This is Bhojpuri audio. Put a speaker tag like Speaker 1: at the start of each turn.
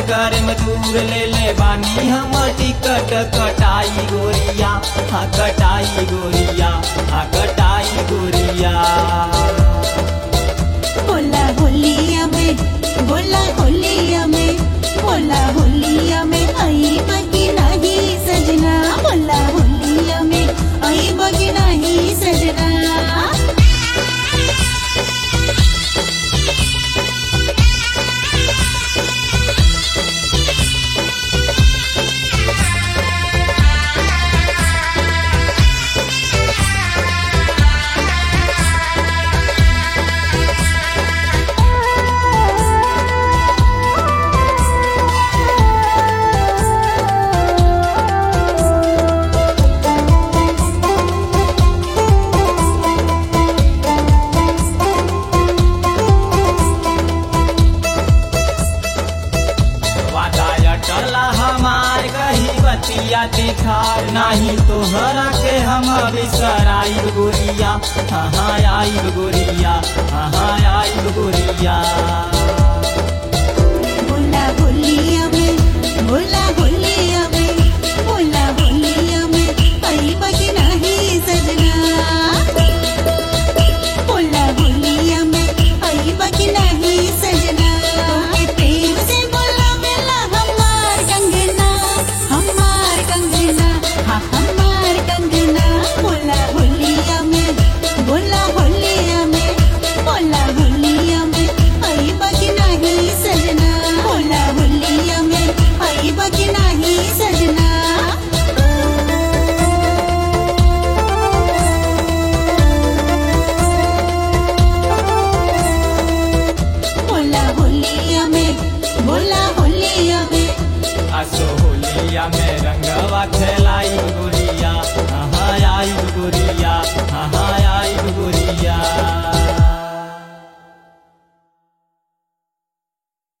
Speaker 1: सगर में दूर ले ले बानी हम टिकट कटाई गोरिया हाँ कटाई गोरिया हाँ कटाई गोरिया
Speaker 2: बोला होलिया में बोला होलिया में बोला होलिया में आई बगी नहीं सजना बोला होलिया में आई बगी नहीं सजना
Speaker 1: वादा टला हमार कही बतिया दिखार नहीं तोहरा के हम बिसराई गोरिया हाँ आई गोरिया हाँ आई गोरिया
Speaker 2: बोला होलिया में बोला होलिया में बोला होलिया में आई बगी नहीं सजना बोला होलिया में आई बगी नहीं सजना तोके प्रेम से बोला मेला हमार कंगना हमार कंगना हाँ हमार कंगना बोला होलिया में बोला होलिया में बोला होलिया में आई बगी नहीं सजना बोला होलिया में आई बगी नहीं सजना बोला होलिया में बोला होलिया में
Speaker 1: असो होलिया में रंगवा खेलाई गोरिया हाँ आई गोरिया हाँ